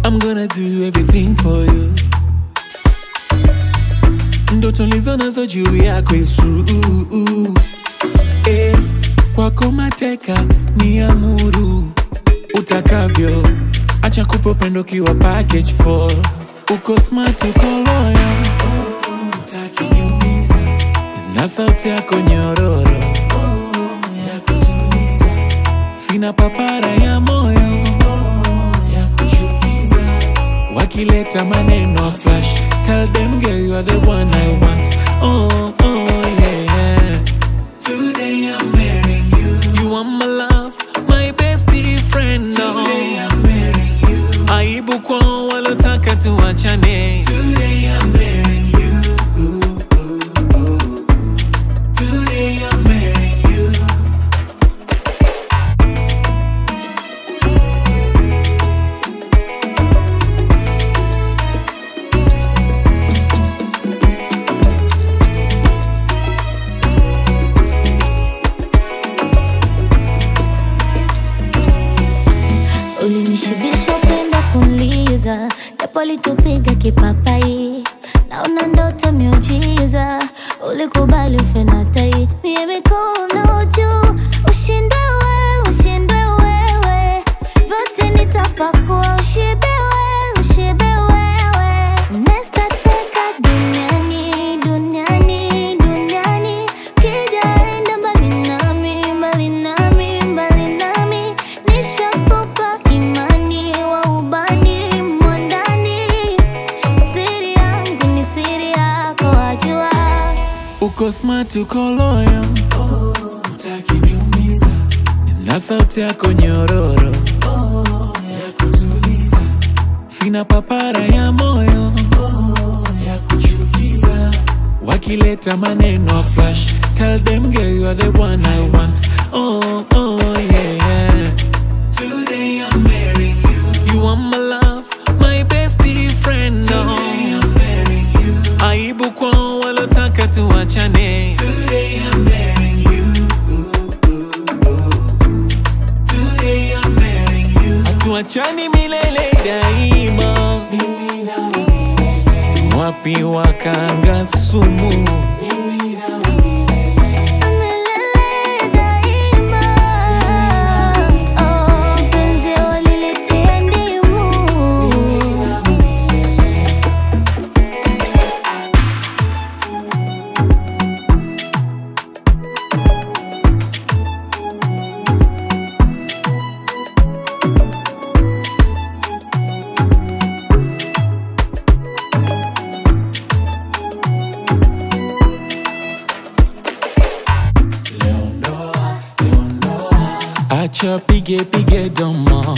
I'm gonna do everything for you. Ndoto lizo nazo juu yako is true. Eh, kwako mateka ni amuru utakavyo, acha kupa upendo kiwa package for uko smart, uko loyal, utakiniumiza na sauti yako nyororo ya kutuliza, sina papara ya moyo ya kuchukiza, wakileta maneno flash, tell them girl you are the one I want. Oh, oh yeah. Today I'm marrying you. You are my love, my bestie friend. Today I'm marrying you. Aibu kwa walotaka tuachane. Today I'm marrying you. Today I'm marrying you. Ulinishibisha upendo kunliza, japo litupiga kipapai, naona ndoto miujiza, ulikubali ufe na tai, mie mikono juu, ushinde wewe, ushinde wewe, vyote nitapakua, ushibe wewe, ushibe wewe, nestateka duniani, duniani, duniani, kijaenda mbali nami, mbali nami, mbali nami, nishakupa imani wa ubani mwandani, siri yangu ni siri yako, wajua Uko smart, uko loyal. Utakiniumiza na sauti yako nyororo ya kutuliza, sina papara ya moyo ya kuchukiza, wakileta maneno flash, tell them girl you are the one I want. Oh, oh yeah. Today I'm marrying you. You are my love, my bestie friend. Today I'm marrying you. Aibu kwa walotaka tuachane. Today I'm marrying you. Today I'm marrying you. Hatuachani milele daima. Wapi wakanga sumu? milele daima. Oh, penzi walilitia ndimu. Acha pige pige domo.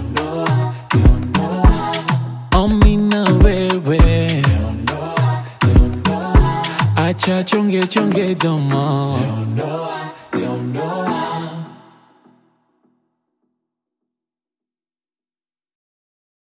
Omi na wewe. Acha chonge chonge domo.